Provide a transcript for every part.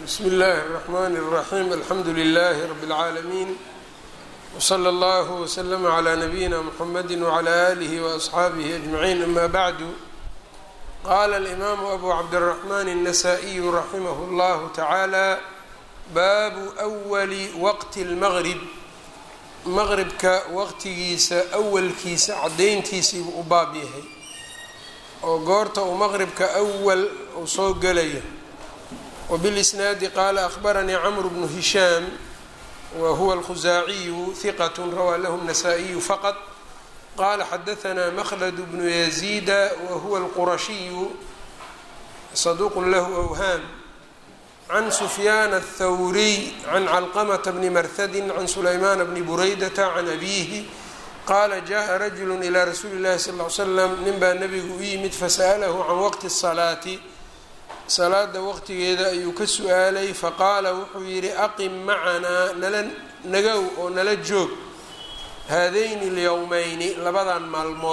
bsmi اllahi الرحmn الرaxيm alxamdu لlh rb العaalمين wslى اllه وslm عlى نabiyina mxamedi وعlى آlih وأصxaabih أجمعين ama bعd qala الإmam أbu cabdالرحmn النsائي raximh اllah taعalى baabu أwli waqti الmgrib maqribka waqtigiisa awalkiisa cadayntiisiibuu u baab yahay oo goorta uu maqribka awal uu soo gelayo wbilisnaadi qaala ahbaranii cmr bnu hishaam wa huwa alkhusaaciyu hiqat rawaa lahu الnasaa-iyu faqad qala xadaanaa mklad bnu yaziida wa huwa alqurashiyu saduuq lahu awhaam can sufyaan aلthawriy can calqamta bni marhadi can sulaymaan bni buraydata can abiihi qaala jaءa rajulu ilى rasuuli اllahi sal ly slam nin baa nabigu u yimid fasa'lahu can waqti الsalaati salaada waqtigeeda ayuu ka su-aalay faqaala wuxuu yidhi aqim macanaa nala nagow oo nala joog haadayni اlyowmeyni labadan maalmood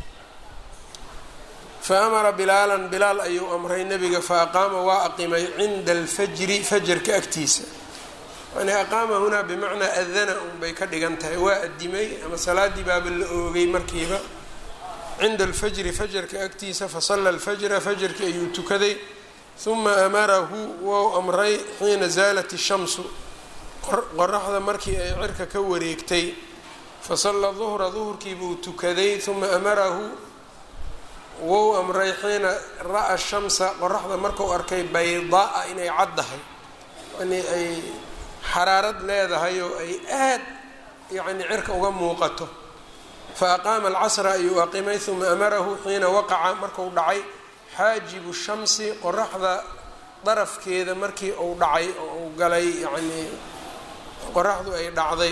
fa amara bilaalan bilaal ayuu amray nebiga fa aqaama waa aqimay cinda alfajri fajarka agtiisa yani aqaama hunaa bimacnaa adana un bay ka dhigan tahay waa adimay ama salaadii baaba la oogay markiiba cinda alfajri fajarka agtiisa fasala alfajra fajarki ayuu tukaday uma amarahu wou amray xiina zaalat ishamsu qoraxda markii ay cirka ka wareegtay fasalla duhra duhurkiibuu tukaday uma amarahu wou amray xiina ra-a shamsa qoraxda marku arkay baydaa inay caddahay yani ay xaraarad leedahay oo ay aad yani cirka uga muuqato fa aqaama alcasra ayuu aqimay uma amarahu xiina waqaca marku dhacay xaajibu shamsi qoraxda darafkeeda markii uu dhacay oo uu galay yacnii qoraxdu ay dhacday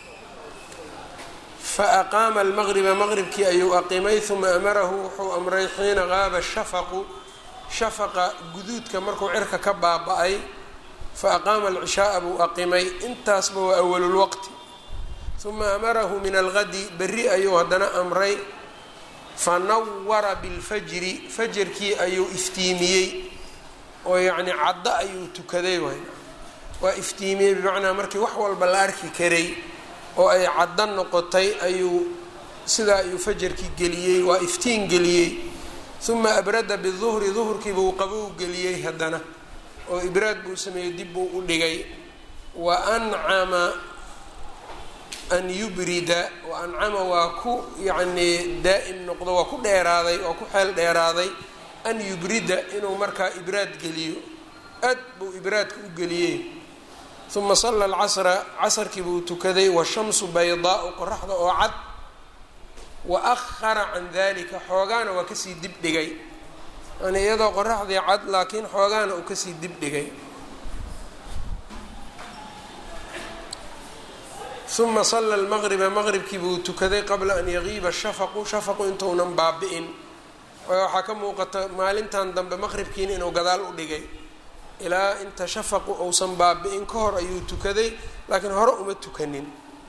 fa aqaama almaqriba maqribkii ayuu aqimay uma amarahu wuxuu amray xiina qaaba shafaqu shafaqa guduudka markuu cirka ka baaba-ay fa aqaama alcishaaa buu aqimay intaasba waa awalulwaqti uma amarahu min algadi berri ayuu haddana amray fanawara bilfajri fajarkii ayuu iftiimiyey oo yacni caddo ayuu tukaday waay waa iftiimiyey bimacnaa markii wax walba la arki karay oo ay caddo noqotay ayuu sidaa ayuu fajarkii geliyey waa iftiin geliyey uma abrada biduhri duhurkiibuu qabow geliyey haddana oo ibraad buu sameeyey dib buu u dhigay wa ancama an yubrida wa ancama waa ku yacnii daa'im noqdo waa ku dheeraaday waa ku xeel dheeraaday an yubrida inuu markaa ibraad geliyo aad buu ibraadka u geliyey uma salla alcasra casarkii buu tukaday washamsu baydaau qoraxda oo cad wa ahara can dalika xoogaana waa kasii dib dhigay yani iyadoo qoraxdii cad laakiin xoogaana uu kasii dib dhigay uma sala lmaqriba maqribkii buu tukaday qabla an yagiiba shafaqu shafaqu intuunan baabi-in waxaa ka muuqata maalintan dambe maqribkiina inuu gadaal u dhigay ilaa inta shafaqu uusan baabi-in ka hor ayuu tukaday laakiin hore uma tukanin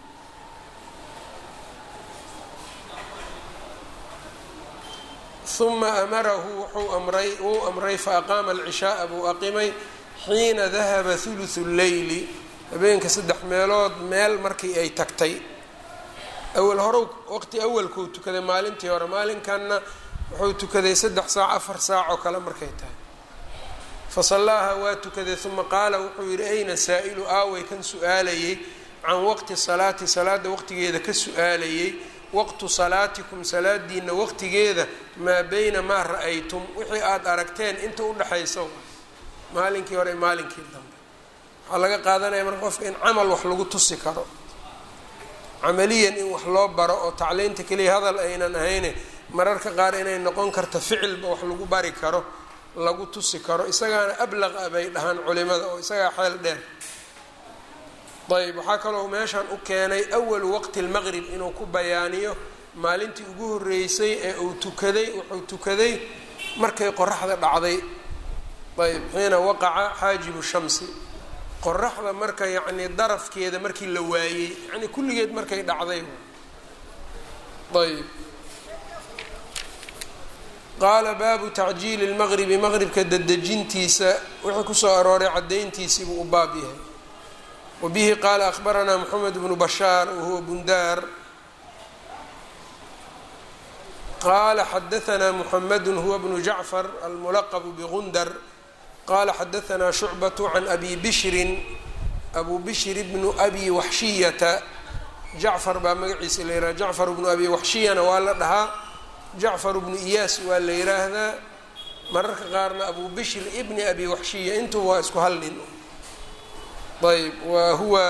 uma amarahu wuxuu amray wuu amray fa aqaama alcishaaa buu aqimay xiina dahaba huluthu lleyli habeenka saddex meelood meel markii ay tagtay awal horow waqti awalkuu tukaday maalintii hore maalinkanna wuxuu tukaday saddex saac afar saac oo kale markay tahay fa sallaaha waa tukaday uma qaala wuxuu yidhi ayna saa-ilu aaway kan su-aalayey can waqti salaati salaada waqtigeeda ka su-aalayey waqtu salaatikum salaadiina waqtigeeda maa beyna maa ra-aytum wixii aada aragteen inta udhexaysa maalinkii hore maalinkii dambe waxaa laga qaadanaya marka qofka in camal wax lagu tusi karo camaliyan in wax loo baro oo tacliinta keliya hadal aynan ahayne mararka qaar inay noqon karto ficilba wax lagu bari karo lagu tusi karo isagaana ablaq a bay dhahaan culimada oo isagaa xeel dheer ayb waxaa kaloo meeshan u keenay awalu waqti lmaqrib inuu ku bayaaniyo maalintii ugu horeysay ee uu tukaday wuxuu tukaday markay qoraxda dhacday ayb xiina waqaca xaajibu shamsi qoraxda marka yacni darafkeeda markii la waayey yani kulligeed markay dhacday ayb qaala baabu tacjiili lmaqribi maqribka dedejintiisa wixii kusoo arooray caddayntiisii buu u baab yahay wa bihi qaala akhbaranaa moxamed bnu bashaar wahuwa bundaar qaala xadaanaa muxamedu huwa bnu jacfar almulaqbu bgundar qaala xadaanaa shucbatu can abi bishrin abu bishri bnu abi waxshiyata jacfar baa magaciisa la yihahda jacfar bnu abi waxshiyana waa la dhahaa jacfar bnu iyaas waa la yiraahdaa mararka qaarna abu bishr ibni abi waxshiya intuba waa isku hal nin ayb wa huwa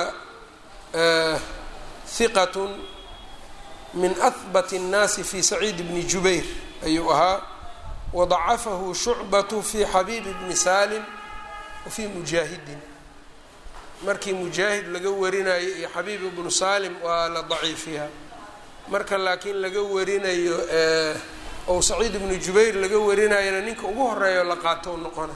hiqat min ahbat الnaasi fi saciid bni jubayr ayuu ahaa wadacafahu shucbatu fi xabiib bni salim wafii mujaahidin markii mujaahid laga warinayo iyo xabiib ibnu salim waa la daciifiyaa marka laakiin laga warinayo ou saciid ibnu jubayr laga warinayana ninka ugu horeeyo la qaato noqona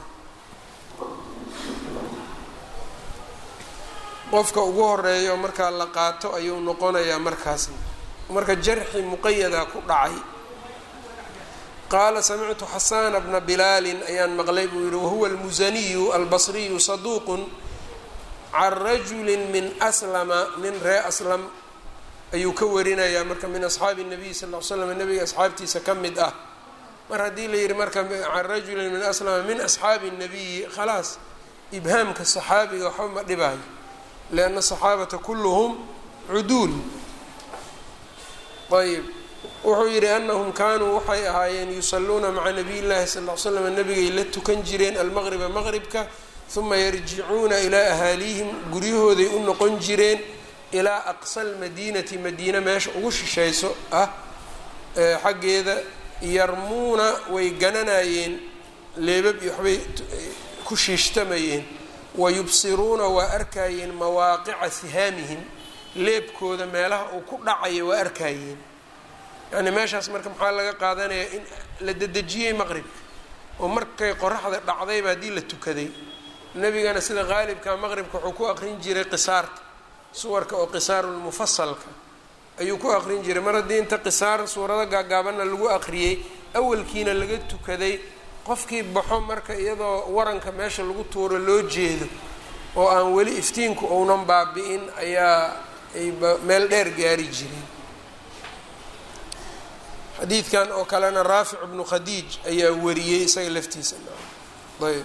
qofka ugu horeeyo markaa la qaato ayuu noqonayaa markaasna marka jarxi muqayada ku dhacay qaala samictu xasana bna bilaalin ayaan maqlay buu yihi wahuwa almusaniyu albasriyu saduuqun can rajuli min aslama nin ree aslam ayuu ka warinayaa marka min asxaabi nabiy sal l slam nabiga asxaabtiisa ka mid ah mar haddii la yihi marka can rajulin min aslama min asxaabi nabiyi khalaas ibhaamka saxaabiga waxba ma dhibaayo lianna saxaabata kulluhum cuduul ayb wuxuu yihi anahum kaanuu waxay ahaayeen yusaluuna maca nabiy llahi sal l slam nabigay la tukan jireen almaqriba maqribka uma yarjicuuna ilaa ahaaliihim guryahooday u noqon jireen ilaa aqsa lmadiinati madiina meesha ugu shishayso ah xaggeeda yarmuuna way gananayeen leebab iyo waxbay ku shiishtamayeen wayubsiruuna waa arkayeen mawaaqica sihaamihim leebkooda meelaha uu ku dhacayo waa arkayeen yacni meeshaas marka maxaa laga qaadanayaa in la dedejiyey maqribka oo markay qoraxda dhacdayba haddii la tukaday nebigana sida qaalibka maqribka wuxuu ku aqrin jiray qisaarta suwarka oo qisaarulmufasalka ayuu ku aqrin jiray mar haddii inta qisaar suurado gaagaabanna lagu aqriyey awalkiina laga tukaday qofkii baxo marka iyadoo waranka meesha lagu tuuro loo jeedo oo aan weli iftiinku ounan baabi-in ayaa ay meel dheer gaari jireen xadiidkan oo kalena raafic bnu khadiij ayaa wariyey isaga laftiisa ayb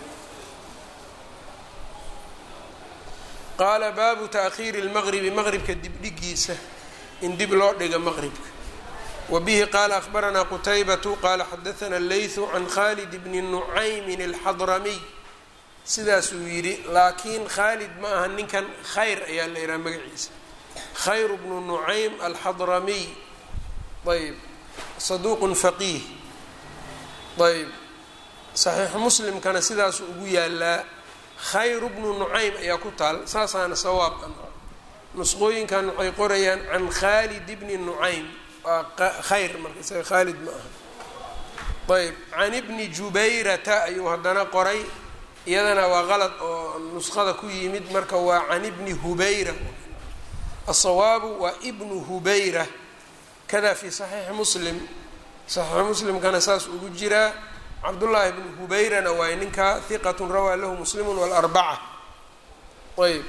qaala baabu taakhiiri lmaqribi maqribka dibdhigiisa in dib loo dhiga maqribka wa bihi qaala akhbaranaa qutaybatu qaala xadaana leythu can khalid bni nucaymin alxadramiy sidaasuu yidhi laakiin khaalid ma aha ninkan khayr ayaa la yidhaha magaciisa khayr bnu nucaym alxadramiy ayb saduuqun faqiih ayb saxiixu muslimkana sidaasuu ugu yaalaa khayru bnu nucaym ayaa ku taal saasaana sawaab nusqooyinkan waxay qorayaan can khaalid bni nucaym waa khayr marka isaga khaalid ma aha ayb can ibni jubayrata ayuu haddana qoray iyadana waa qalad oo nusqada ku yimid marka waa can ibni hubayra asawaabu waa ibnu hubayra kada fi saxiixi muslim saxiixi muslimkana saas ugu jiraa cabdullaahi bnu hubayrana waay ninkaa hiqatun rawaa lahu muslimun walarbaca ayb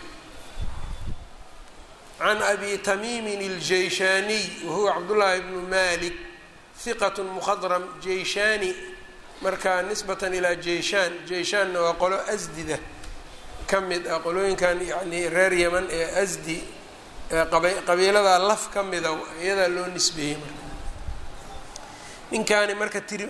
can abi tamiimin اljeyshaaniy wahuwa cabdullaahi bnu malik hiqat mukhadram jeyshaani markaa nisbatan ilaa jeyshaan jeyshaanna waa qolo asdida ka mid ah qolooyinkan yani reer yeman ee asdi qabiiladaa laf ka mida iyadaa loo nisbeeyey marka ninkaani marka tiri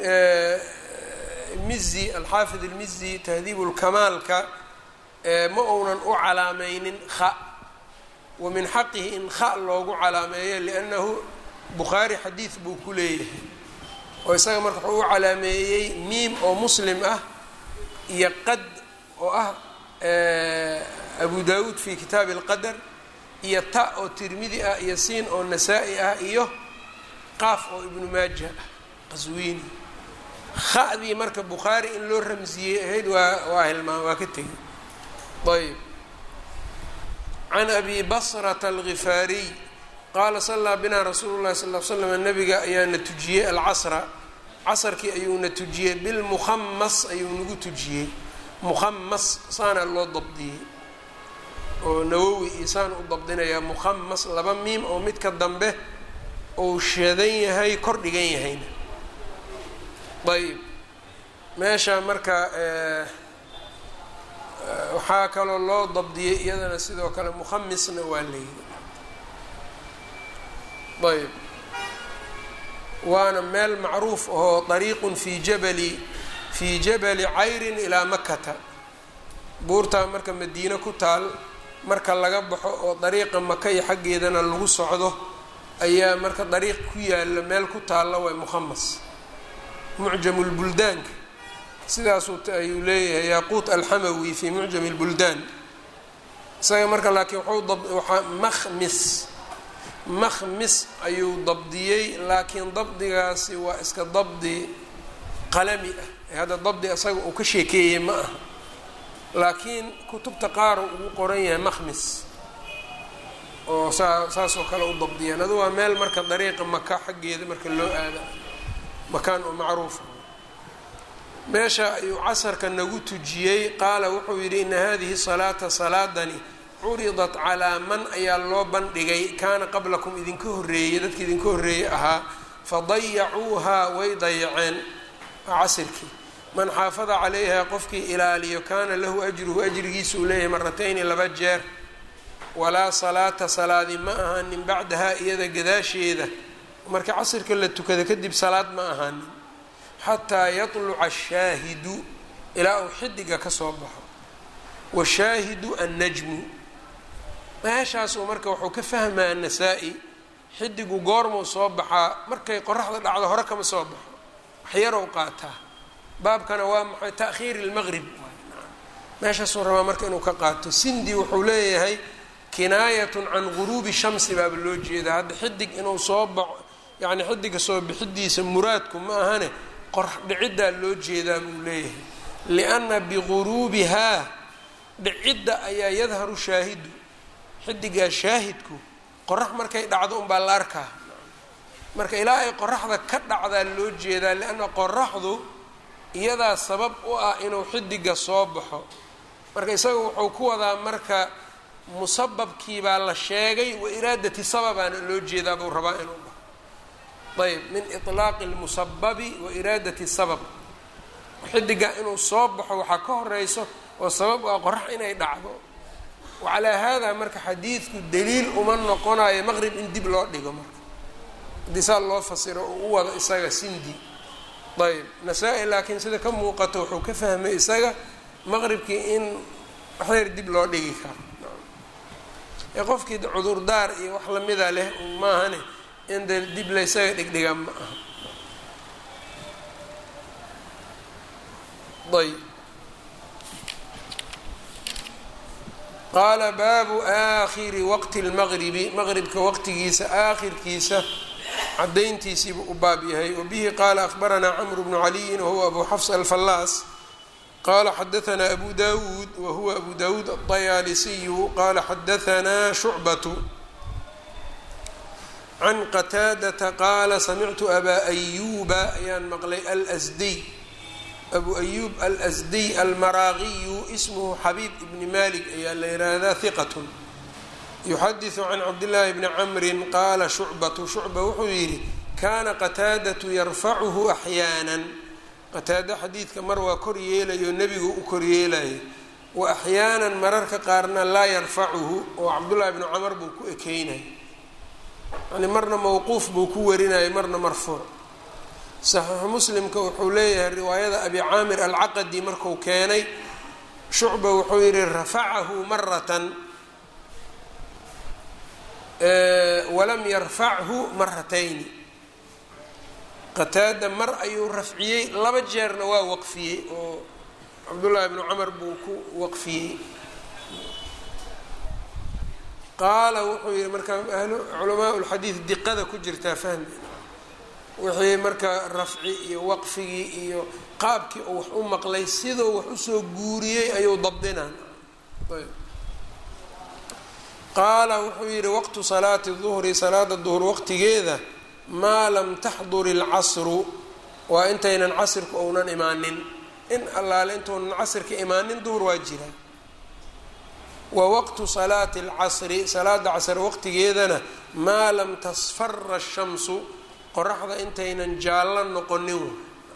mizi alxaafid almizi tahdiib lkamaalka ma uunan u calaameynin kha wa min xaqihi in kha loogu calaameeyo liannahu bukhaari xadiid buu ku leeyahay oo isaga marka wuxuu u calaameeyey miim oo muslim ah iyo qad oo ah abu daawuud fi kitaabi alqadar iyo ta oo tirmidi ah iyo siin oo nasaa-i ah iyo qaaf oo ibnu maaja ah qaswiini khadii marka bukhaari in loo ramsiyey ahayd waa waa hilmaan waa ka tegey ayb can abi basrata algifaariy qaala sallaa binaa rasuulu llahi sal l slam nabiga ayaana tujiyey alcasra casarkii ayuuna tujiyey bilmukhamas ayuu nagu tujiyey mukhamas saana loo dabdiyey oo nawowi iyo saan u dabdinayaa mukhamas laba miim oo midka dambe uu shadan yahay kor dhigan yahayna ayb meesha marka waxaa kaloo loo dabdiyey iyadana sidoo kale mukhamisna waa layidhi ayb waana meel macruuf ahoo dariiqun fii jabali fii jabali cayrin ilaa makata buurtaa marka madiine ku taal marka laga baxo oo dariiqa maka iyo xaggeedana lagu socdo ayaa marka dariiq ku yaalla meel ku taalla way mukhamas mucjamulbuldaanka sidaasuu ayuu leeyahay yaaquut alxamawi fii mucjami lbuldaan isaga marka laakiin wuxuu makhmis makhmis ayuu dabdiyey laakiin dabdigaasi waa iska dabdi qalami ah ee hadda dabdi isaga uu ka sheekeeyey ma aha laakiin kutubta qaar ugu qoran yahay makhmis oo saa saasoo kale u dabdiyaan adu waa meel marka dariiqa maka xaggeeda marka loo aada makaan oo macruufa meesha ayuu casarka nagu tujiyey qaala wuxuu yidhi ina hadihi salaata salaadani curidat calaa man ayaa loo bandhigay kaana qablakum idinka horreeyey dadka idinka horreeyey ahaa fadayacuuhaa way dayaceen waa casirkii man xaafada calayha qofkii ilaaliyo kaana lahu ajruhu ajrigiisa uu leeyahay maratayni laba jeer walaa salaata salaadi ma ahaanin bacdahaa iyada gadaasheeda marka casirka la tukada kadib salaad ma ahaanin xataa yatluca ashaahidu ilaa uu xidiga ka soo baxo washaahidu annajmu meeshaasuu marka wuxuu ka fahmaa annasaa-i xidigu goormuu soo baxaa markay qoraxda dhacdo hore kama soo baxo waxyarow qaataa baabkana waa maxay ta'khiiri lmaqrib meeshaasuu rabaa marka inuu ka qaato sindi wuxuu leeyahay kinaayatun can guruubi shamsi baaba loo jeedaa hadda xidig inuu soo baxo yacni xidiga soo bixidiisa muraadku ma ahane qorax dhiciddaa loo jeedaa buu leeyahay lianna biguruubihaa dhicidda ayaa yadharu shaahidu xidigaa shaahidku qorax markay dhacdo unbaa la arkaa marka ilaa ay qoraxda ka dhacdaa loo jeedaa lianna qoraxdu iyadaa sabab u ah inuu xidiga soo baxo marka isaga wuxuu ku wadaa marka musababkii baa la sheegay wa iraadati sababaana loo jeedaa buu rabaa inuu dhaho ayb min iطlaaqi اlmusababi wa iraadati sabab xidiga inuu soo baxo waxaa ka horeyso oo sabab u ah qorax inay dhacdo wacalaa haadaa marka xadiidku daliil uma noqonayo maqrib in dib loo dhigo marka haddii saa loo fasiro oo u wado isaga sindi ayb nasaa-i laakiin sida ka muuqato wuxuu ka fahmay isaga maqribkii in waxyar dib loo dhigi karo ee qofkii cudurdaar iyo wax lamida leh maahane in de dib la ysaga dhigdhiga ma aha ayb qaala baabu aakhiri waqti lmaqribi maqribka waqtigiisa aakhirkiisa cadayntiisiibuu u baab yahay wabihi qaala akhbaranaa camru bnu caliyin wahuwa abu xafs alfallaas qala xadaanaa abu dawuud wahuwa abu dawuud aطayaalisiyu qala xadaanaa shucbatu can qataadata qaala samictu abaa ayuuba ayaan maqlay alsdiy abu ayuub alsdiy almaraaqiyu ismuhu xabiib ibni malik ayaa la yihahdaa hiqatun yuxadiثu can cabdillaahi bni camrin qaala shucbatu shucba wuxuu yidhi kaana qataadatu yarfacuhu axyaanan qataado xadiidka mar waa kor yeelayo nebigu u kor yeelayo wa axyaanan mararka qaarna laa yarfacuhu oo cabdullaahi bnu camar buu ku ekeynay yani marna mowquuf buu ku warinayay marna marfuuc saxiixu muslimka wuxuu leeyahay riwaayada abi caamir alcaqadi marku keenay shucba wuxuu yihi rafacahu maratan walam yarfachu maratayni qataada mar ayuu rafciyey laba jeerna waa waqfiyey oo cabdullaahi bnu camar buu ku waqfiyey qaala wuxuu yihi marka ahlu culamaa lxadiid diqada ku jirtaa fahmi wixii marka rafci iyo waqfigii iyo qaabkii uu wax u maqlay siduu wax usoo guuriyey ayuu dabdinaan qaala wuxuu yihi waqtu salaati duhri salaada duhr waqtigeeda maa lam taxdur ilcasru waa intaynan casirku ounan imaanin in allaale intuunan casirka imaanin duhur waa jira wa waqtu salaati alcasri salaada casr waqtigeedana maa lam tasfara shamsu qoraxda intaynan jaallo noqonin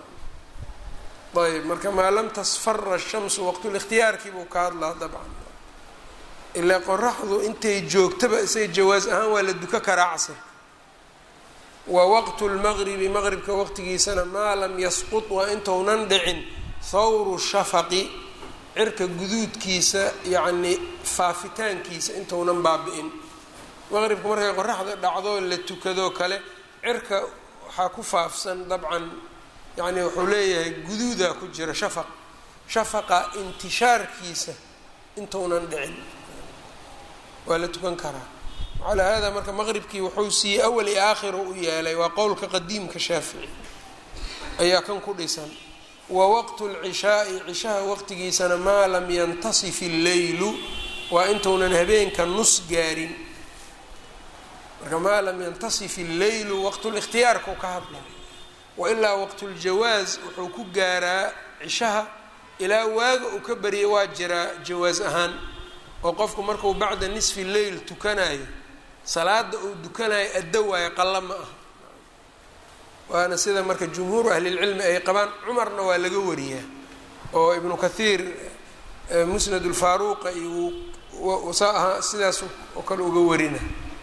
ayb marka maa lam tasfara shamsu waqtulikhtiyaarkii buu ka hadlaa dabcan ilaa qoraxdu intay joogtaba isaga jawaas ahaan waa la duka karaa casirka wa waqtu lmaqribi maqribka waqtigiisana maa lam yasqut waa intounan dhicin thawru shafaqi cirka guduudkiisa yacni faafitaankiisa intounan baabi-in maqribka markay qoraxda dhacdo la tukadoo kale cirka waxaa ku faafsan dabcan yacni wuxuu leeyahay guduudaa ku jira shafaq shafaqa intishaarkiisa intounan dhicin waa la tukan karaa calaa hada marka maqribkii wuxuu siiyey awal iyo aakhiro u yeelay waa qowlka qadiimka shaafici ayaa kan ku dhisan wa waqtu lcishaai cishaha waqtigiisana maa lam yantasif illeylu waa intuunan habeenka nus gaarin marka maa lam yantasif illeylu waqtulikhtiyaarkau ka hadla wailaa waqtuljawaas wuxuu ku gaaraa cishaha ilaa waaga uu ka baryay waa jiraa jawaas ahaan oo qofku markuu bacda nisfi leyl tukanayo salaada uu dukanayo addo waayo qalla ma aha waana sida marka jumhuuru ahlilcilmi ay qabaan cumarna waa laga wariyaa oo ibnu kathiir musnad ulfaaruuqa iyo saa ahaa sidaas oo kale uga warina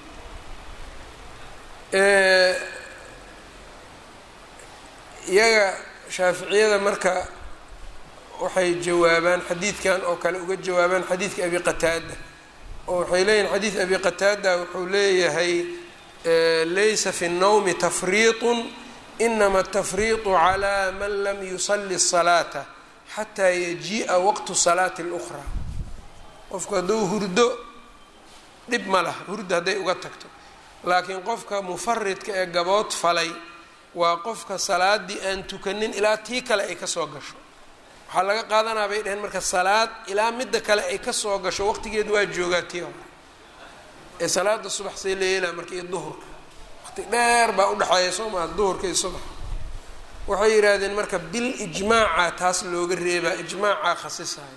iyaga shaaficiyada marka waxay jawaabaan xadiidkan oo kale uga jawaabaan xadiidka abi qataada oo waxay leeyihin xadiid abi qataada wuxuu leeyahay laysa fi الnawmi tafriiطu inama atafriiطu calى man lam yusali الصalaata xataa yajii'a waqtu salaati اlأkhraa qofku hadduu hurdo dhib ma laha hurdo hadday uga tagto laakiin qofka mufaridka ee gabood falay waa qofka salaadii aan tukanin ilaa tii kale ay kasoo gasho waxaa laga qaadanaa bay dheheen marka salaad ilaa midda kale ay kasoo gasho waqtigeed waa joogaa tii hore ee salaada subax say leelaa marka iyo duhurka waqti dheer baa udhexeeya soo maa duhurka iyo subax waxay yidhaahdeen marka bil ijmaaca taas looga reebaa ijmaacaa khasisayo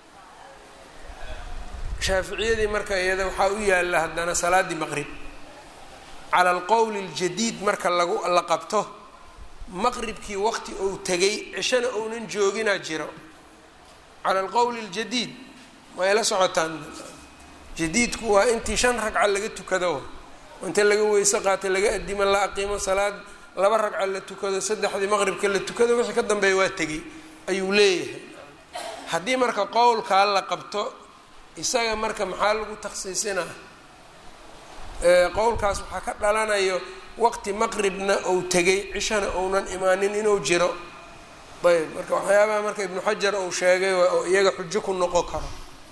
shaaficiyadii marka iyada waxaa u yaalla haddana salaaddii maqrib cala alqowli aljadiid marka lagu la qabto maqribkii waqti ou tegay cishana ounan jooginaa jiro cala alqowli aljadiid way la socotaan jadiidku waa intii shan ragca laga tukado inta laga weyse qaatay laga adimo la aqiimo salaad laba ragca la tukado saddexdii maqribka la tukado wixii ka dambeeya waa tegay ayuu leeyahay haddii marka qowlkaa la qabto isaga marka maxaa lagu takhsiisinaa qowlkaas waxaa ka dhalanayo waqti maqribna ou tegay cishana ounan imaanin inuu jiro ayb marka waxyaabaha marka ibnu xajar uu sheegay oo iyaga xujo ku noqon karo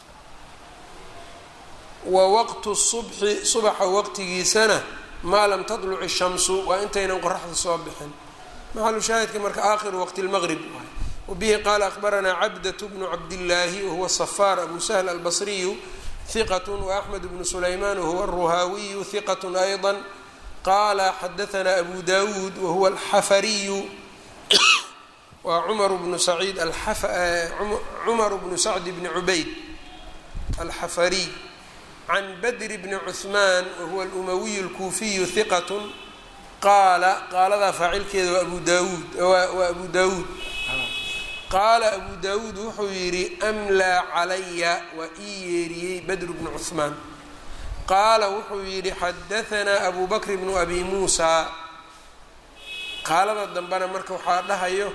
wa waqtu subxi subaxa waqtigiisana maa lam tadluc shamsu waa intaynan qoraxda soo bixin maxalu shaahidka marka aakhiru waqti lmaqrib waay wabihi qaala akhbaranaa cabdat bnu cabdillaahi wahuwa safaar abu sahl albasriyu hiqat waaxmed bnu sulaymaan wahuwa aruhaawiyu hiqat ayضa qaala xadaanaa abu dawuud wahuwa alxafariyu waa cumar bnu saciid cumar bnu sacd bni cubayd alxafariy can badri bni cuثmaan wahuwa alumawiyu اlkuufiyu hiqat qaala qaaladaa faacilkeeda waa abu daawuud waa abu daawuud qaala abu daawuud wuxuu yidhi amlaa calaya waa ii yeeriyey badr bnu cuثmaan qaala wuxuu yidhi xadaanaa abu bakr bnu abi muusa qaalada dambena marka waxaa dhahayo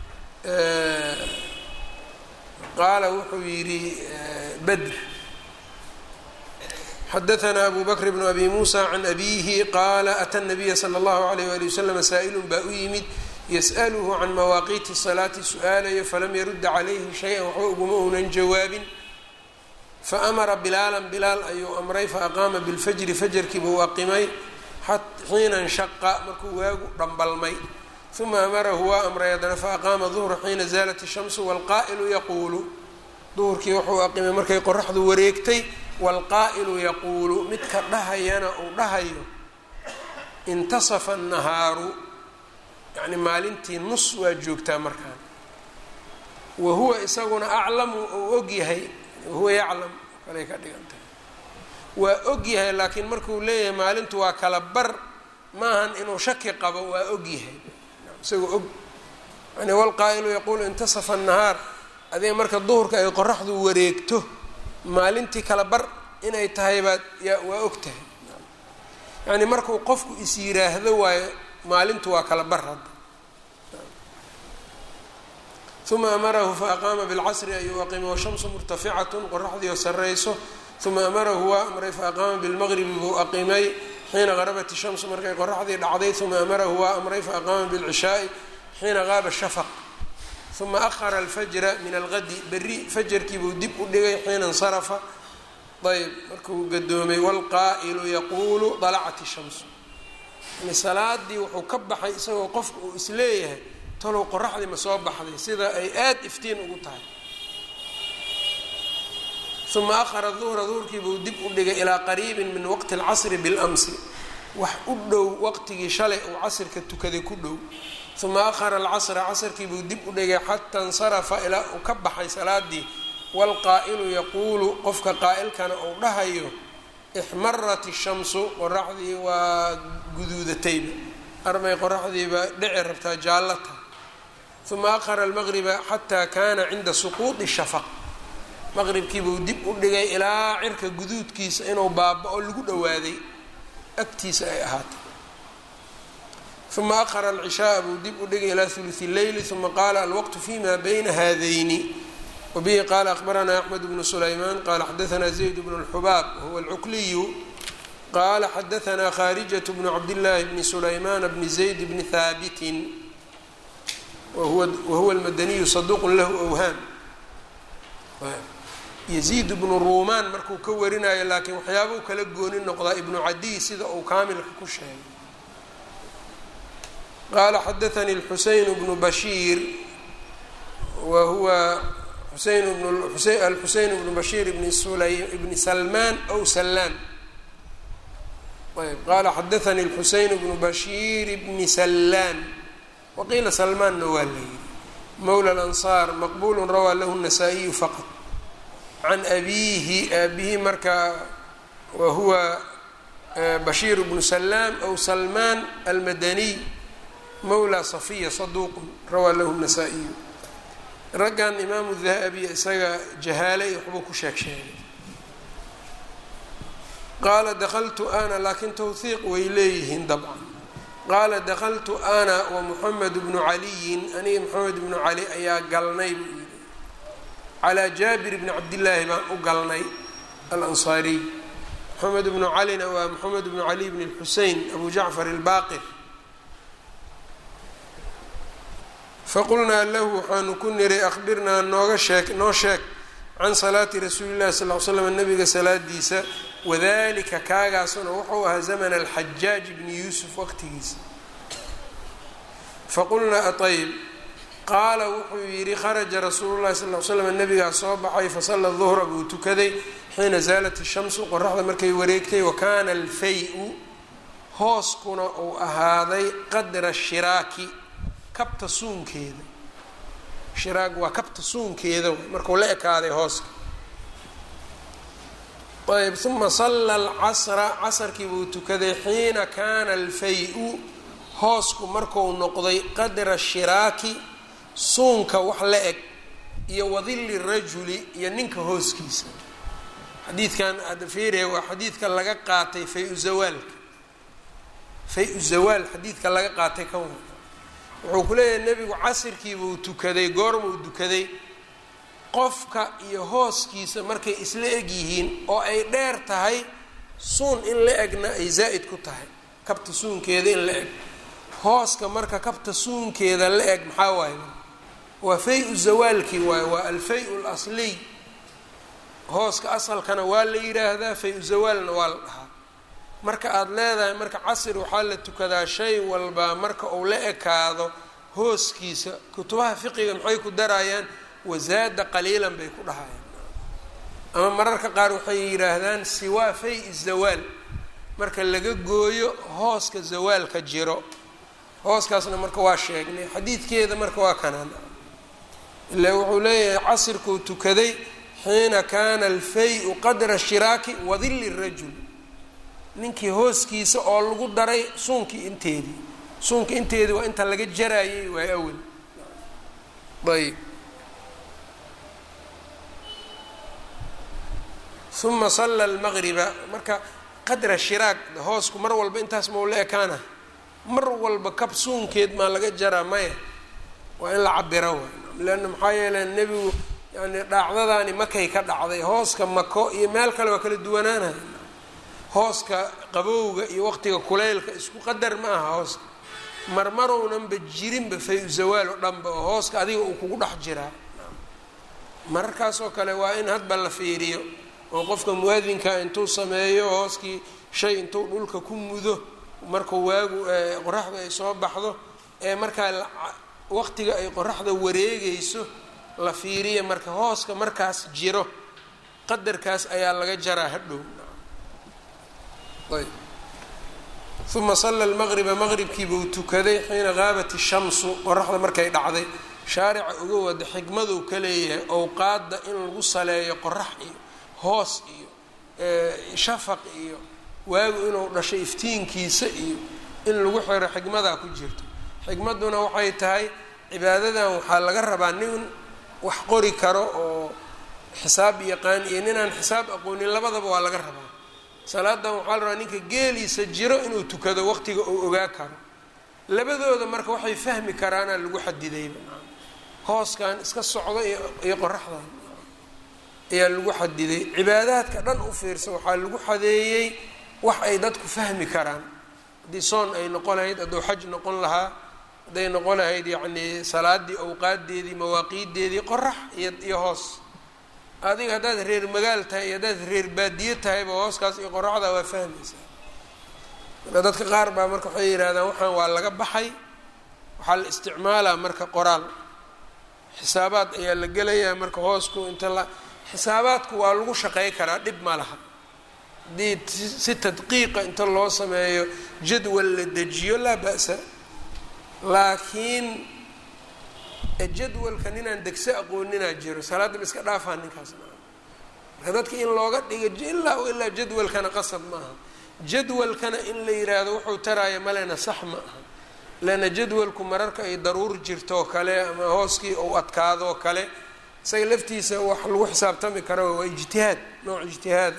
qaala wuxuu yidhi badr xadaanaa abu bakr bnu abi muusa can abiihi qaala ata nabiya sala allahu alayh wali wasalam saa-ilun baa u yimid yas'aluhu can mawaaqiiti salaati su-aalayo falam yarudda calayhi shay-an waxba uguma uunan jawaabin faamara bilaalan bilaal ayuu amray faaqaama bilfajri fajarkiibuu aqimay xiina nshaqa markuu waagu dhambalmay uma amarahu waa amray haddana faaqaama duhra xiina zaalat ishamsu walqaa'ilu yaquulu duhurkii wuxuu aqimay markay qoraxdu wareegtay walqaa'ilu yaquulu midka dhahayana uu dhahayo intasafa annahaaru yacni maalintii nus waa joogtaa markaan wa huwa isaguna aclamu uu og yahay wahuwa yaclam kalay ka dhigan tahay waa og yahay laakiin markuu leeyahay maalintu waa kala bar maahan inuu shaki qabo waa og yahay isagoo og yani walqaa'ilu yaquulu intasafa annahaar adiga marka duhurka ay qoraxdu wareegto maalintii kala bar inay tahay baad ya waa og tahay yacni markuu qofku is yiraahdo waayo maalintu waa kala bar hadda uma amarahu faaqaama bilcasri ayuu aqimay washamsu murtaficatun qoraxdii oo sarrayso uma amarahu waa amray faaqaama bilmaqribi buu aqimay xiina garabat ishamsu markay qoraxdii dhacday uma amarahu waa amray faaqaama bilcishaai xiina qaaba shafaq uma ahara alfajra min algadi berri fajarkii buu dib u dhigay xiina insarafa ayb markuu gadoomay wlqaa'ilu yaquulu dalacat ishamsu yani salaadii wuxuu ka baxay isagoo qofka uu isleeyahay talow qoraxdii ma soo baxday sida ay aada iftiin ugu tahay uma ahara duhra duhurkii buu dib u dhigay ilaa qariibin min waqti alcasri biاlamsi wax u dhow waqtigii shalay uu casrka tukaday ku dhow uma ahara alcasra casrkii buu dib u dhigay xataa insarafa ilaa uu ka baxay salaadii waalqaa'ilu yaquulu qofka qaa'ilkana uu dhahayo ixmarat ishamsu qoraxdii waa guduudatayba armay qoraxdiiba dhici rabtaa jaallata uma ahara almaqriba xataa kaana cinda suquudi shafaq maqribkiibuu dib u dhigay ilaa cirka guduudkiisa inuu baaba-o lagu dhowaaday agtiisa ay ahaatay uma ahara alcishaaa buu dib u dhigay ilaa hulusi leyli uma qaala alwaqtu fima bayna haadayni wbihi qala akbaranaa axmed bnu sulaymaan qala xadaanaa zayd bnu اlxubaab wahuwa alcukliyu qala xadaanaa kharijaة bnu cabdillaahi bni sulaymaan bni zayd bni haabitin wahuwa almadaniyu saduuq lahu awhaam yaziid bnu ruumaan markuu ka warinayo laakiin waxyaabuu kala gooni noqdaa ibnu cadiy sida uu kaamilka ku sheegay qala xadaanii اlxuseyn bnu bashiir wa huwa alxuseyn bnu bashiir bni salmaan aw salaan ayb qala xadaanii اlxuseyn bnu bashiir bni salaan waqiila salmaanna waa la yihi mowla اlansaar maqbulu rawaa lahu الnasaa-iyu faqط can abiihi aabihi marka wa huwa bashiir bnu salaam aw salmaan almadaniy mowla safiya saduuq rawaa lahu الnasaa-iyu raggan imaamu dahabi isaga jahaale iyo waxbuu ku sheeg sheegay qaala dakaltu ana laakiin tawhiiq way leeyihiin dabcan qaala dakaltu ana wa moxamed bnu caliyin aniga moxamed bnu cali ayaa galnay buu yidhi calaa jaabir bni cabdillaahi baan u galnay alansaariy moxamed bnu calina waa moxamed bnu cali bni lxusein abu jacfar albaqir faqulnaa lahu waxaanu ku niray akhbirnaa nooga sheeg noo sheeg can salaati rasuuli llahi sal l slam nabiga salaadiisa wadalika kaagaasuna wuxuu ahaa zamana alxajaaj bni yuusuf waqtigiisa faqulnaa aayb qaala wuxuu yidhi kharaja rasuulu llahi sal l slam nabigaa soo baxay fasalla duhra buu tukaday xiina zaalat ishamsu qoraxda markay wareegtay wa kaana alfay-u hooskuna uu ahaaday qadra shiraaki kabta suunkeeda shiraag waa kabta suunkeeda markuu la ekaaday hooska ayb uma salla alcasra casarkii buu tukaday xiina kaana alfay-u hoosku marku noqday qadra shiraaki suunka wax la eg iyo wadilli rajuli iyo ninka hooskiisa xadiidkan hadda fiiriya waa xadiidka laga qaatay fay-u zawaalka fay-u zawaal xadiidka laga qaatay kan wuxuu ku leeyahay nebigu casirkiibuu tukaday goormuu tukaday qofka iyo hooskiisa markay isla eg yihiin oo ay dheer tahay suun in la egna ay zaa'id ku tahay kabta suunkeeda in la eg hooska marka kabta suunkeeda la eg maxaa waaye waa fay-u zawaalkii waaye waa alfay-u lasliy hooska asalkana waa la yidhaahdaa fay-u zawaalna waa la dhahaa marka aada leedahay marka casir waxaa la tukadaa shay walba marka uu la ekaado hooskiisa kutubaha fiqiga maxay ku darayaan wasaada qaliilan bay ku dhahayaan ama mararka qaar waxay yidhaahdaan siwaa fay zawaal marka laga gooyo hooska zawaalka jiro hooskaasna marka waa sheegnay xadiidkeeda marka waa kanaan ilaa wuxuu leeyahay casirkuu tukaday xiina kaana alfay-u qadra shiraaki wadilli rajul ninkii hooskiisa oo lagu daray suunkii inteedii suunkii inteedii waa inta laga jarayay waay awel ayb uma salla almaqriba marka qadra shiraag hoosku mar walba intaas maula ekaana mar walba kab suunkeed maa laga jaraa maya waa in la cabiro waay leanna maxaa yeele nebigu yani dhaacdadaani makay ka dhacday hooska mako iyo meel kale waa kala duwanaanaya hooska qabowga iyo waqtiga kuleylka isku qadar ma aha hooska marmarownanba jirinba fay-u zawaal oo dhanba oo hooska adiga uu kugu dhex jiraa mararkaasoo kale waa in hadba la fiiriyo oo qofka muwaadinka intuu sameeyo hooskii shay intuu dhulka ku mudo markuu waagu qoraxda ay soo baxdo ee markaa waqtiga ay qoraxda wareegayso la fiiriya marka hooska markaas jiro qadarkaas ayaa laga jaraa hadhow ayb uma salla lmaqriba maqribkiibuu tukaday xiina qaabat ishamsu qoraxda markay dhacday shaarica uga wada xikmaduu ka leeyahay owqaadda in lagu saleeyo qorax iyo hoos iyo shafaq iyo waagu inuu dhashay iftiinkiisa iyo in lagu xiro xikmadaa ku jirto xikmadduna waxay tahay cibaadadan waxaa laga rabaa nin wax qori karo oo xisaab yaqaan iyo ninaan xisaab aqoonin labadaba waa laga rabaa salaadan waxaa la rabaa ninka geeliisa jiro inuu tukado waqtiga uu ogaa karo labadooda marka waxay fahmi karaana lagu xadidayba hooskan iska socdo iyo qoraxdan ayaa lagu xadiday cibaadaadka dhan u fiirsa waxaa lagu xadeeyey wax ay dadku fahmi karaan haddii soon ay noqon lahayd hadduu xaj noqon lahaa hadday noqon lahayd yacnii salaadii awqaadeedii mawaaqiideedii qorax iyo iyo hoos adiga haddaad reer magaal tahay iyo haddaad reer baadiye tahayba hooskaas iyo qoraxda waa fahmaysaa marka dadka qaar baa marka waxay yidhahdaan waxaan waa laga baxay waxaa la isticmaalaa marka qoraal xisaabaad ayaa la gelayaa marka hoosku inta la xisaabaadku waa lagu shaqey karaa dhib ma laha haddii si tadqiiqa inta loo sameeyo jadwal la dejiyo laa ba'sa laakiin jadwalka ninaan degso aqooninaa jiro salaadda ma iska dhaafaa ninkaas marka dadka in looga dhigo ilaa o ilaa jadwalkana qasab ma aha jadwalkana in la yiraahdo wuxuu taraya malena sax ma aha leanna jadwalku mararka ay daruur jirtoo kale ama hooskii uu adkaadoo kale isaga laftiisa wax lagu xisaabtami karo waa ijtihaad nooc ijtihaad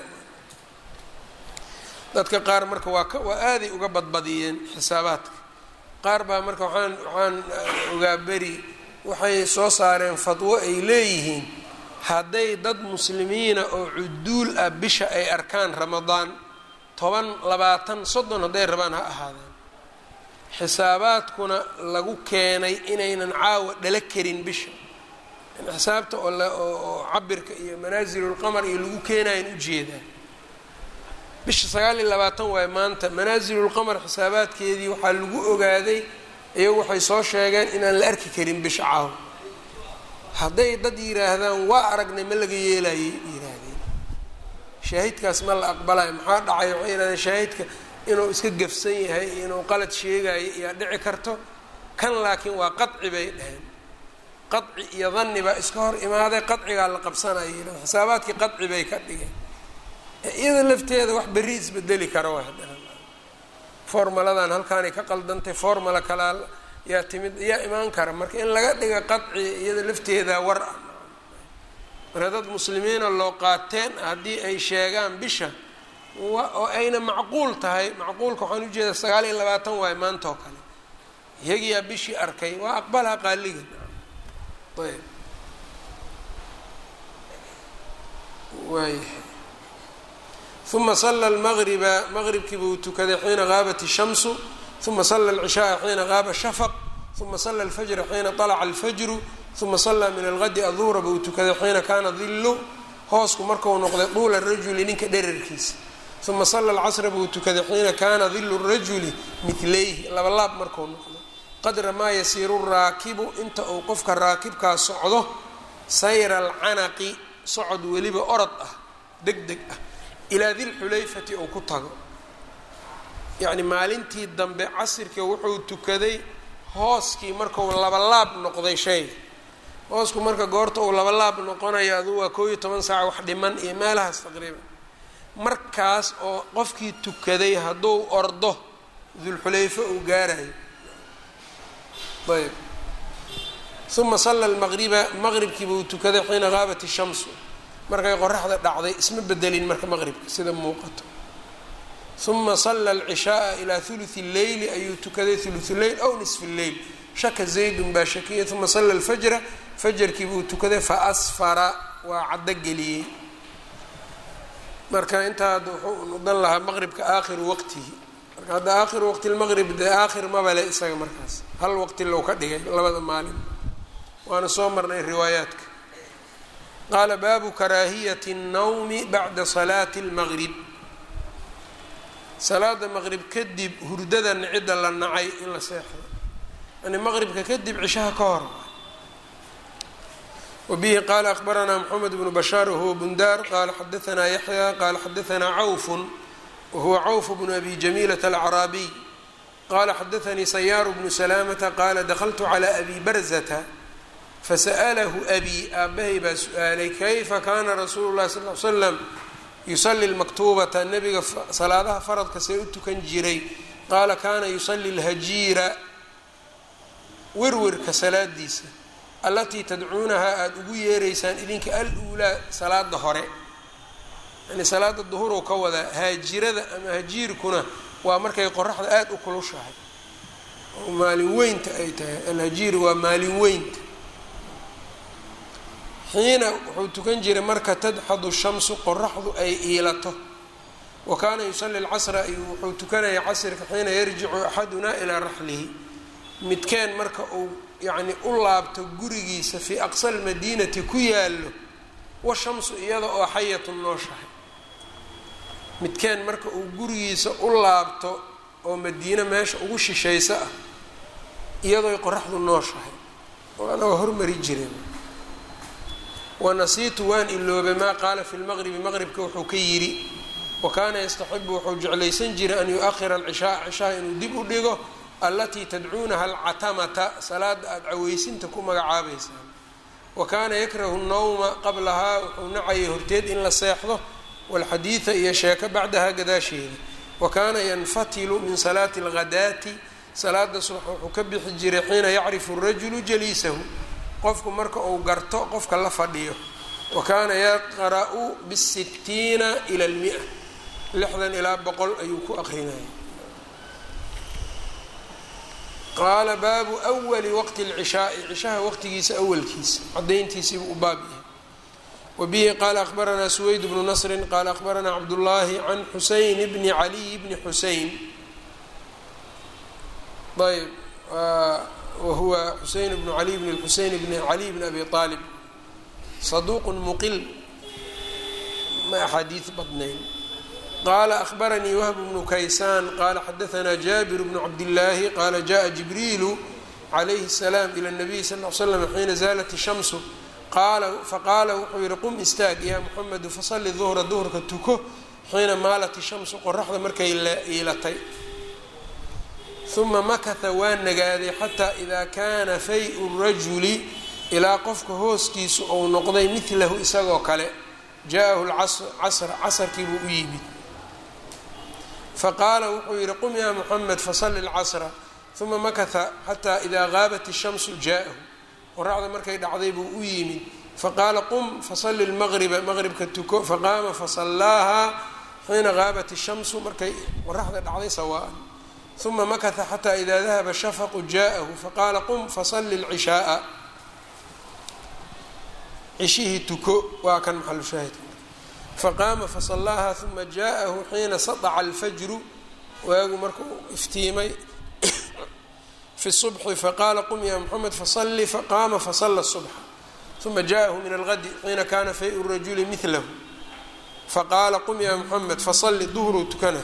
dadka qaar marka waa ka waa aaday uga badbadiyeen xisaabaadka qaar baa marka waxaan waxaan ogaa beri waxay soo saareen fadwo ay leeyihiin hadday dad muslimiina oo cuduul ah bisha ay arkaan ramadaan toban labaatan soddon hadday rabaan ha ahaadeen xisaabaadkuna lagu keenay inaynan caawa dhala karin bisha xisaabta oo oo cabirka iyo manaasilulqamar iyo lagu keenayan ujeedaa bisha sagaal iyo labaatan waayo maanta manaasilulqamar xisaabaadkeedii waxaa lagu ogaaday iyagu waxay soo sheegeen inaan la arki karin bisha caawa hadday dad yidhaahdaan waa aragnay ma laga yeelayay yihaahdeen shaahidkaas ma la aqbalayo maxaa dhacay waxay yihahdeen shaahidka inuu iska gafsan yahay inuu qalad sheegayo iyaa dhici karto kan laakiin waa qadci bay dhaheen qadci iyo danni baa iska hor imaaday qadcigaa la qabsanaya yidhahden xisaabaadkii qadci bay ka dhigeen iyada lafteeda wax berri isbedeli kara waa haddana formaladan halkaanay ka qaldantay formala kalaa yaa timid yaa imaan kara marka in laga dhiga qadci iyada lafteeda war ah marka dad muslimiina loo qaateen haddii ay sheegaan bisha oo ayna macquul tahay macquulka waxaan ujeedaa sagaal iyo labaatan waayo maanta oo kale iyagiyaa bishii arkay waa aqbalha qaaliga ayb waayahay uma sala lmaqriba maqribkii buu tukaday xiina qaabat ishamsu uma sala alcishaaa xiina qaaba shafaq uma sala alfajra xiina طalaca alfajru uma sallaa min algadi aduhra buu tukaday xiina kaana dillu hoosku marku noqday duula rajuli ninka dherarkiisa uma sala alcasra buu tukaday xiina kaana dillu rajuli midlayhi labalaab markuu noqday qadra maa yasiiru raakibu inta uu qofka raakibkaa socdo sayra alcanaqi socod weliba orod ah deg deg ah ilaa dilxulayfati uu ku tago yacni maalintii dambe casirka wuxuu tukaday hooskii markau labalaab noqday shayga hoosku marka goorta uu labalaab noqonayo aduu waa koob iyo toban saac wax dhiman iyo meelahaas taqriiban markaas oo qofkii tukaday hadduu ordo dulxulayfo uu gaarayo ayb uma salla lmaqriba maqribkiiba uu tukaday xiina qaabat ishamsu markay qoraxda dhacday isma bedelin marka maqribka sida muuqato uma salla alcishaaa ilaa huluthi lleyli ayuu tukaday huluthu leyl aw nisfi lleyl shaka zaydun baa shakiyay uma salla alfajra fajarkiiba uu tukaday fa asfara waa caddo geliyey marka intaa hadda wuxuu noqon lahaa maqribka aakhiru waqtihi marka hadda aakhiru waqti lmaqrib dee aakhir mabale isaga markaas hal waqti low ka dhigay labada maalin waana soo marnay riwaayaadka qaala baabu karaahiyati الnawmi bacda salaati اlmaqrib salaada maqrib kadib hurdada cidda la nacay in la seexdo yani maqribka kadib cishaha ka hor wbihi qala akbaranaa mxamed bnu bashaar wahuwa bundaar qala xadaanaa yaxya qala xadaanaa cawfun wahuwa cawf bnu abi jamiilata alacraabiy qala xadaanii sayaaru bnu salaamata qala dakltu calى abi barzata fasa'lahu abi aabahay baa su-aalay kayfa kana rasuulu lahi sal l slam yusali lmaktuubata nabiga salaadaha faradka see u tukan jiray qaala kana yusali lhajiira werwerka salaadiisa allatii tadcuunahaa aada ugu yeeraysaan idinka al-uulaa salaada hore yani salaada duhurow ka wadaa haajirada ama hajiirkuna waa markay qoraxda aada u kulushahay oo maalin weynta ay tahay alhajiir waa maalin weynta xiina wuxuu tukan jiray marka tadxadu shamsu qoraxdu ay iilato wa kaana yusali lcasra wuxuu tukanaya casrka xiina yarjicu axadunaa ilaa raxlihi midkeen marka uu yacni u laabto gurigiisa fii aqsa almadiinati ku yaallo washamsu iyada oo xayatun nooshahay midkeen marka uu gurigiisa u laabto oo madiine meesha ugu shishayso ah iyadooy qoraxdu nooshahay oo anagoo hormari jireen wanasiitu waan iloobay maa qaala fi lmaqribi maqribka wuxuu ka yidhi wa kaana yastaxibu wuxuu jeclaysan jiray an yu-ahira alcishaaa cishaha inuu dib u dhigo allatii tadcuunaha alcatamata salaada aada caweysinta ku magacaabaysaan wa kaana yakrahu nnawma qablahaa wuxuu nacayay horteed in la seexdo walxadiida iyo sheeko bacdaha gadaasheeda wa kaana yanfatilu min salaati alghadaati salaada subax wuxuu ka bixi jiray xiina yacrifu rajulu jaliisahu qofku marka uu garto qofka la fadhiyo wa kaana yaqra'u bisittiina ila lmia lixdan ilaa boqol ayuu ku aqrinaya qaala baabu wali waqti اlcishaai cishaha waqtigiisa awalkiisa cadayntiisiibuu u baab yahay wa bihi qaala akbaranaa suweyd bnu nasri qaala akbaranaa cabdullaahi can xuseyn bni caliy bni xuseyn ayb wahuwa xuseyn bnu caliy bn xuseyn bni caliy bni abi aalib saduuq muqil ma axaadiid badnayn qala ahbaranii wahb bnu kaysaan qala xadaanaa jaabir bnu cabdillaahi qaala jaءa jibriilu calayhi الsalaam ilى الnabiy sal l slam xiina zaalat الshamsu faqaala wuxuu yihi qum istaag yaa muxamedu fasali duhra duhrka tuko xiina maalat الshamsu qoraxda markay iilatay uma makata waa nagaaday xataa idaa kaana fay-u rajuli ilaa qofka hooskiisu ou noqday midlahu isagoo kale jaahu lcasr casarkii buu u yimid faqaala wuxuu yihi qum yaa muxamed fasali lcasra uma makata xataa idaa gaabat ishamsu jaahu qoraxda markay dhacday buu u yimid faqaala qum fasali lmaqriba maqribka tuko faqaama fasallaahaa xiina gaabat ishamsu markay qoraxda dhacday sawaan uma makata xataa idaa dahaba shafaqu jaahu faqaala qum fasali lcishaaa cishihii tuko waa kan maxalu shaahidka faqaama fasallaaha uma jaaءahu xiina saطca alfajru waagu markuu iftiimay fi الصubxi faqaala qum ya mxamed fasali faqaama fasala الصubxa uma jaaءahu min algadi xiina kana fay rajuli milahu faqaala qum ya mxamed fasali duhruu tukana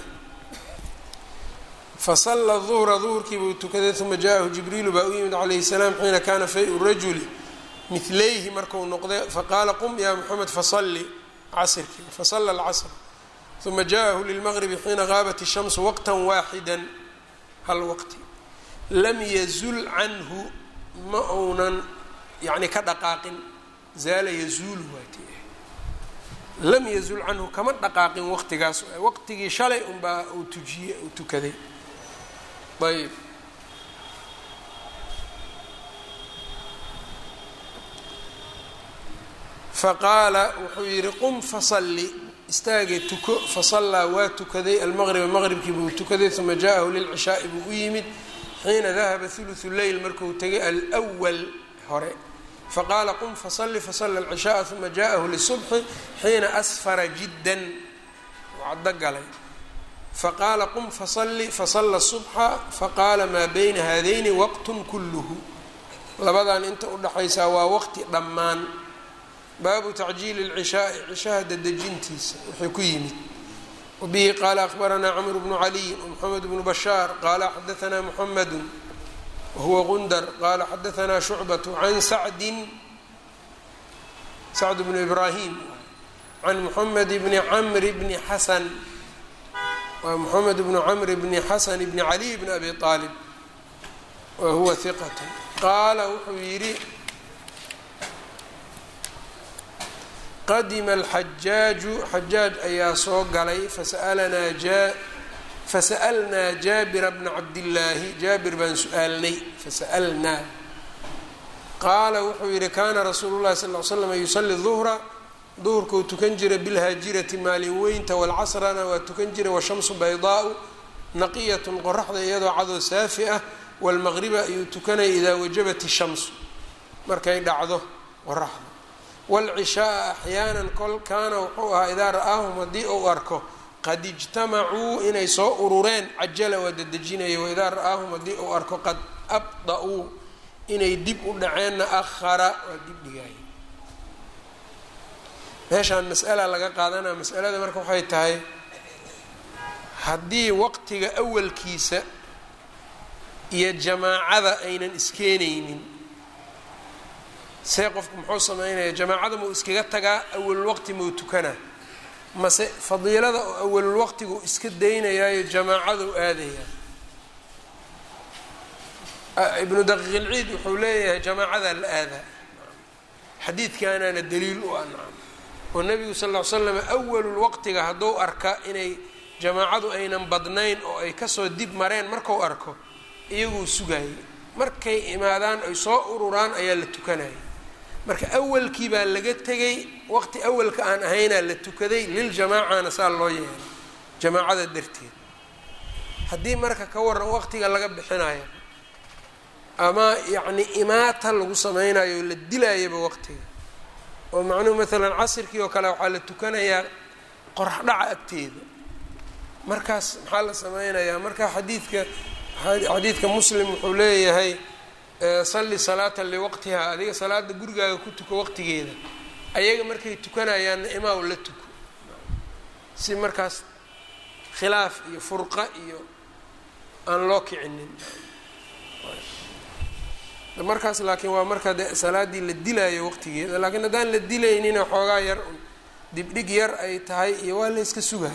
fasala duhra duhurkii buu tukaday uma jaaءahu jibriilu baa u yimid calayhi الsalaam xiina kana fay rajuli milayhi marku noqday faqaala qum ya mxamed fasali casrkii fasala alcasr uma jaaءahu lilmaqribi xiina gaabat الshamsu waqta waaxida hal waqti lam yazul canhu ma uunan yacni ka dhaqaaqin zaala yazuulu waati lam yazul canhu kama dhaqaaqin waqtigaas waqtigii shalay unbaa uu tujiye uu tukaday ayb faqaala wuxuu yidhi qum fasalli istaagee tuko fasallaa waa tukaday almaqriba maqribkii buu tukaday uma jaaءahu lilcishaa'i buu u yimid xiina dahaba huluثu leyl markuu tegay alwal hore faqaala qum fasalli fasala alcishaءa uma jaaءahu lisubxi xiina asfara jiddan caddo galay faqaala qum fasalli fasala subxa faqaala maa bayna haadayni waqtun kulluhu labadan inta udhaxaysaa waa waqti dhammaan baabu tacjiili اlcishaai cishaha dadejintiisa wuxuu ku yimid wabihi qaala akhbaranaa cmr bnu caliy wmxamed bnu bashaar qaala xadaanaa muxamedu wahuwa gundar qaala xadaanaa shucbatu can sacdin sacd bnu ibraahim can muxamed bni camri bni xasan waa moxamed bnu camr bni xasan bni caliy bni abi aalib wa huwa hiqat qaala wuxuu yidhi qadima alxajaaju xajaaj ayaa soo galay fasalanaa ja fasa'alnaa jaabira bna cabdillaahi jaabir baan su-aalnay fasa'alnaa qaala wuxuu yidhi kaana rasuulu llahi sal l slam yusali duhra duhurkuu tukan jira bilhaajirati maalin weynta walcasrana waa tukan jira washamsu baydaau naqiyatun qoraxda iyadoo cadoo saafi ah walmaqriba ayuu tukanaya idaa wajabat ishamsu markay dhacdo qoraxda waalcishaaa axyaanan kol kaana wuxuu ahaa idaa ra'aahum haddii uu arko qad ijtamacuu inay soo urureen cajala waa dadejinaya waidaa ra'aahum haddii uu arko qad abda-uu inay dib u dhaceenna akhara waa dib dhigaya meeshaan mas'ala laga qaadanaa masalada marka waxay tahay haddii waqtiga awalkiisa iyo jamaacada aynan iskeenaynin see qofku muxuu sameynaya jamaacada mau iskaga tagaa awalulwaqti mau tukanaa mase fadiilada oo awalulwaqtigu iska daynayaayo jamaacadau aadayaa ibnu daqiiqilciid wuxuu leeyahay jamaacadaa la aadaa xadiidkaanaana daliil u ah nacam oo nabigu sal ll ly slam awalulwaqtiga hadduu arka inay jamaacadu aynan badnayn oo ay kasoo dib mareen marku arko iyaguu sugayay markay imaadaan ay soo ururaan ayaa la tukanaya marka awalkii baa laga tegay waqti awalka aan ahaynaa la tukaday liljamaacana saa loo yeelay jamaacada darteed haddii marka ka waran waqtiga laga bixinayo ama yacni imaata lagu sameynayo oo la dilayaba waqtiga oo macnuhu maalan casirkii oo kale waxaa la tukanayaa qorax dhaca agteeda markaas maxaa la sameynayaa marka xadiidka xadiidka muslim wuxuu leeyahay salli salaata liwaqtiha adiga salaada gurigaaga ku tuko waqtigeeda ayaga markay tukanayaanna imaaw la tuko si markaas khilaaf iyo furqa iyo aan loo kicinin markaas laakiin waa marka de salaaddii la dilaayo waqtigeeda laakiin haddaan la dilaynina xoogaa yar dibdhig yar ay tahay iyo waa la yska sugaha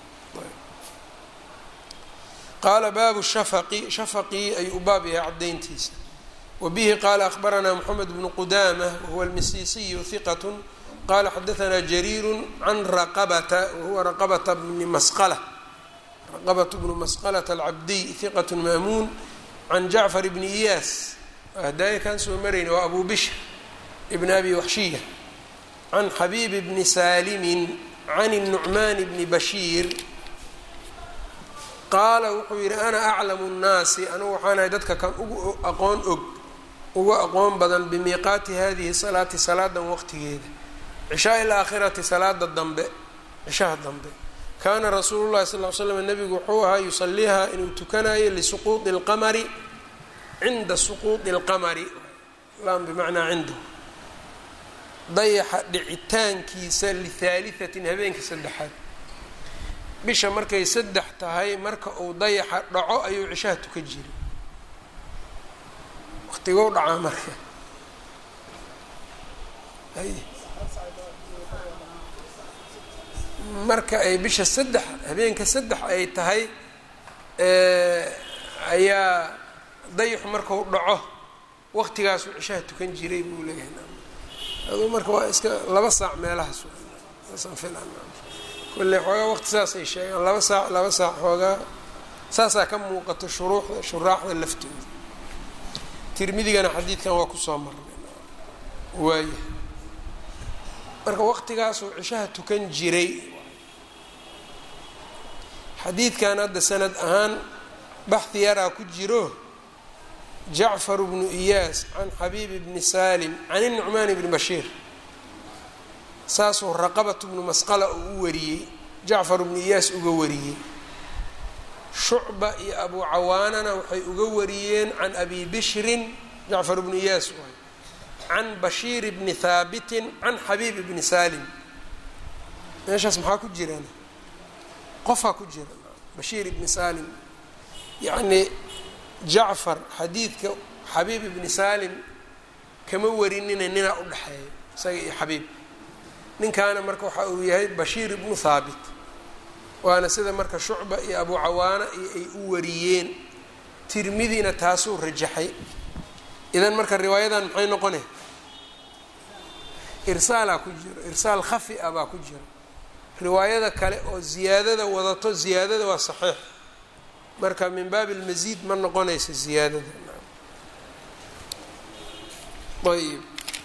qaala baabu shafaqi shafaqii ayuu u baab yahay caddayntiisa wa bihi qaala akhbaranaa moxamed bnu qudaama wahuwa almisiisiyu hiqat qaala xadaanaa jariiru can raqabata wahuwa raqabata bni masqala raqabat bnu masqalata alcabdiy hiqat maamuun can jacfar bni iyaas hadaaya kaan soo marayna waa abu bishr ibn abi waxshiya can xabiib bni saalimin can الnucmaan bni bashiir qaala wuxuu yidhi ana aclamu nnaasi anugu waxaanahay dadka kan ugu aqoon og ugu aqoon badan bimiiqaati hadihi salaati salaadan waqtigeeda cishaa ilaakhirati salaada dambe cishaha dambe kaana rasuulu llahi sal l slam nabigu wuxuu ahaa yusaliiha inuu tukanayo lisuquuطi اlqamari cinda suquuطi اlqamari lam bimacnaa cindahu dayaxa dhicitaankiisa lihaalihatin habeenka saddexaad bisha markay saddex tahay marka uu dayaxa dhaco ayuu cishaha tukan jiray waqtigou dhacaa marka marka ay bisha saddex habeenka saddex ay tahay ayaa dayaxu marku dhaco waqtigaasuu cishaha tukan jiray buu leeyahay aduu marka waa iska laba saac meelahaas saasaan filan kolle xoogaa waqti saasay sheegaan laba saac laba saac xoogaa saasaa ka muuqato shuruuxda shuraaxda laftooda tirmidigana xadiidkan waa kusoo marnay waaya marka waqtigaasuu cishaha tukan jiray xadiidkan hadda sanad ahaan baxdi yaraa ku jiro jacfar bnu iyaas can xabiib bni salim can inucmaan bni bashiir saasuu raqabat bnu masqala uu u wariyey jacfar bnu iyaas uga wariyey shucba iyo abu cawaanana waxay uga wariyeen can abi bishrin jacfar bnu iyaas waay can bashiir bni haabitin can xabiib bni salim meeshaas maxaa ku jiraan qofaa ku jira bashiir ibni salim yacnii jacfar xadiidka xabiib ibni salim kama warinina ninaa u dhexeeya isaga iyo xabiib ninkaana marka waxa uu yahay bashiir ibnu haabit waana sida marka shucba iyo abu cawaana iyo ay u wariyeen tirmidina taasuu rajaxay idan marka riwaayadan maxay noqone irsaalaa ku jiro irsaal khafi a baa ku jiro riwaayada kale oo ziyaadada wadato ziyaadada waa saxiix marka min baabi lmasiid ma noqonayso ziyaadada ayb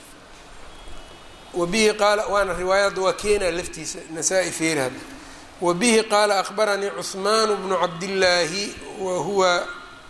wabihi qaala waana riwaayadda waa keenaa laftiisa nasaa-i feeri hadda wabihi qaala akhbaranii cuثmaan bnu cabdillaahi wa huwa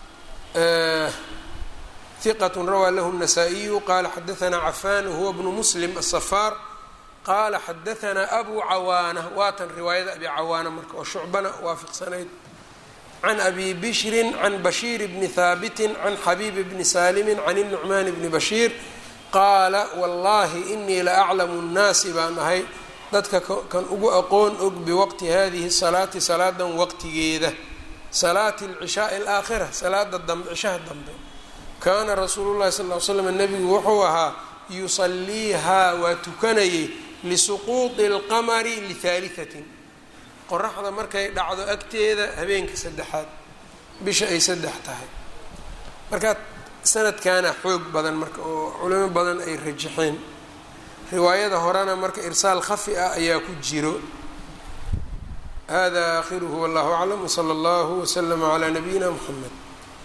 hiqat rawaa lahu الnasaa-iyu qaala xadaanaa cafan wahuwa bnu muslim aلsafaar qaala xadaanaa abu cawaana waatan riwaayada abi cawaana marka oo shucbana waafiqsanayd can abi bishrin can bashiir bni haabitin can xabiib bni saalimin can inucmaan bni bashiir qaala wallahi inii la aclamu nnaasi baan ahay dadka kan ugu aqoon og biwaqti hadihi salaati salaadan waqtigeeda salaati alcishaai alaakhira salaada dambe cishaha dambe kaana rasuulu llahi sal ly slam nebigu wuxuu ahaa yusaliihaa waa tukanayay lisuquuطi اlqamari lihaalihatin qoraxda markay dhacdo agteeda habeenka saddexaad bisha ay saddex tahay marka sanadkaana xoog badan marka oo culimo badan ay rajaxeen riwaayada horena marka irsaal khafi ah ayaa ku jiro hada aakhiruhu wallahu aclam wsala allahu wslama calaa nabiyina mxamed